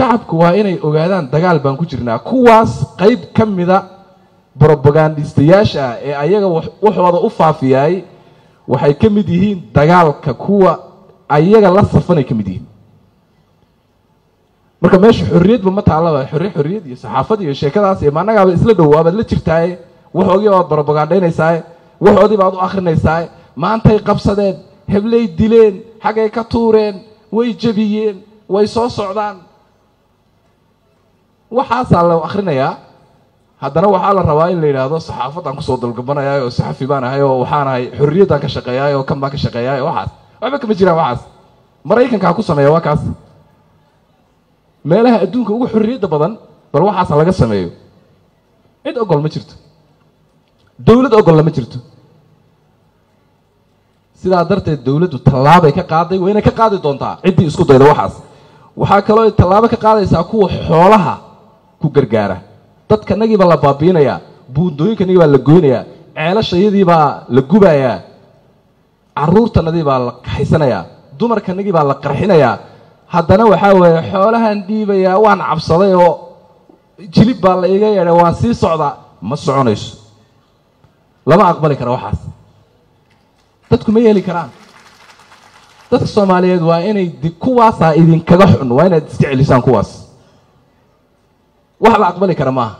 shacabku waa inay ogaadaan dagaal baan ku jirnaa kuwaas qayb ka mida brobagandistayaasha ah ee ayaga waxooda u faafiyaay waxay ka mid yihiin dagaalka kuwa ayaga la safanay ka mid yihiin marka meesha xorriyadba ma taallaba xorri xorriyad iyo saxaafad iyo sheekadaas iyo maannagaaba isla dhow waabaad la jirtaaye waxoogii baad brobagandhaynaysaaye waxoodii baad u akrinaysaaye maantay qabsadeen heblay dileen xaggay ka tuureen way jebiyeen way soo socdaan waxaasaa la akrinayaa haddana waxaa la rabaa in la yidhaahdo saxaafadaan kusoo dalgabanayay oo saxafi baan ahay oo waxaan ahay xorriyaddaan ka shaqeeyaay oo kan baan ka shaqeeyaay waxaas waxba kama jiraan waxaas maraykanka ha ku sameeya waa kaas meelaha adduunka ugu xorriyadda badan bal waxaasa laga sameeyo cid ogol ma jirto dowlad ogolla ma jirto sidaa darteed dowladdu tallaabay ka qaaday wayna ka qaadi doontaa ciddii isku dayda waxaas waxaa kaloo tallaabo ka qaadaysaa kuwa xoolaha ku gargaara dadkanagii baa la baabiinayaa buundooyinkanagii baa la goynayaa ceelashayadii baa la gubayaa caruurtanadii baa la kaxaysanayaa dumarkanagii baa la qarxinayaa haddana waxaa weeye xoolahan dhiibayaa waan cabsaday oo jilib baa la iga yeedhay waan sii socdaa ma soconayso lama aqbali kara waxaas dadku ma yeeli karaan dadka soomaaliyeed waa inay kuwaasaa idinkaga xun waa inaad iska celisaan kuwaas wax la aqbali kara maaha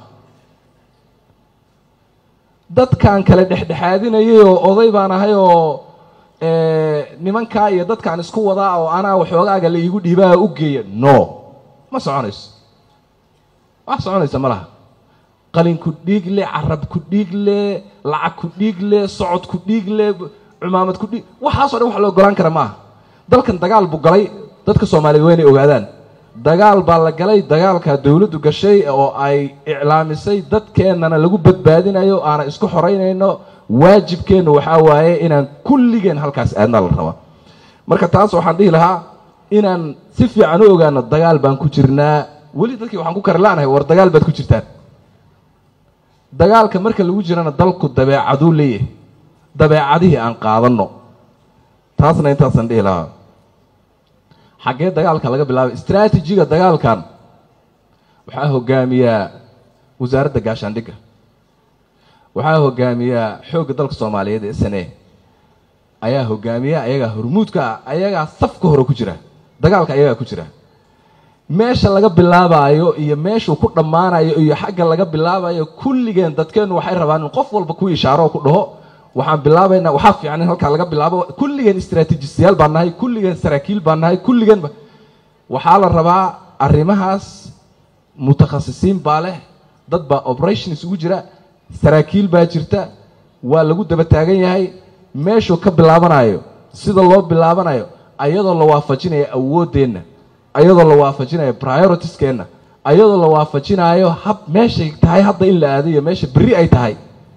dadkaan kale dhexdhexaadinayay oo oday baan ahay oo nimankaa iyo dadkaan isku wadaa oo anaa waxoogaaga la iigu dhiibaa u geeya no ma soconayso wax soconaysa ma laha qalin ku dhiig le carab ku dhiig le lacag ku dhiig le socod ku dhiig le cumaamad ku dhiig waxaasoo dhan wax la ogolaan kara maaha dalkan dagaal buu galay dadka soomaaliyeed waa inay ogaadaan dagaal baa la galay dagaalkaa dowladdu gashay oo ay iclaamisay dadkeennana lagu badbaadinayo aana isku xoraynayno waajibkeennu waxaa waaye inaan kulligeen halkaas aadna la rabaa marka taas waxaan dhihi lahaa inaan si fiican u ogaano dagaal baan ku jirnaa weli dadkii waxaan ku karlaanahay war dagaal baad ku jirtaan dagaalka marka lagu jirana dalku dabeecaduu leeyahay dabeecadihii aan qaadanno taasna intaasaan dhihi lahaa xaggee dagaalka laga bilaabay istraatijiga dagaalkan waxaa hogaamiyaa wasaaradda gaashaandhigga waxaa hogaamiyaa xoogga dalka soomaaliyeed ee sane ayaa hogaamiya ayagaa hormuudka ah ayagaa safka hore ku jira dagaalka ayagaa ku jira meesha laga bilaabaayo iyo meeshuu ku dhammaanayo iyo xagga laga bilaabayo kulligeen dadkeennu waxay rabaan in qof walba ku ishaaro oo ku dhaho waxaan bilaabaynaa waxaa fiican in halkaa laga bilaabo kulligeen istraatiijistayaal baan nahay kulligeen saraakiil baan nahay kulligeen waxaa la rabaa arrimahaas mutakhasisiin baa leh dad baa operations ugu jira saraakiil baa jirta waa lagu daba taagan yahay meeshuu ka bilaabanayo sida loo bilaabanayo ayadoo la waafajinayo awooddeenna ayadoo la waafajinayo prioritieskeenna ayadoo la waafajinayo hab meeshay tahay hadda in la aadayo meesha berri ay tahay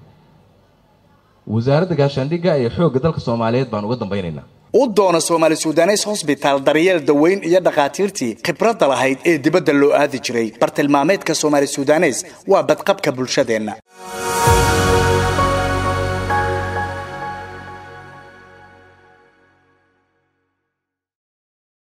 wasaaradda gaashaandhigga iyo xoogga dalka soomaaliyeed baan uga dambaynaynaa u doono soomaali sudanes hosbitaal daryeel daweyn iyo dhakhaatiirtii khibradda lahayd ee dibadda loo aadi jiray bartilmaameedka soomaali sudanes waa badqabka bulshadeenna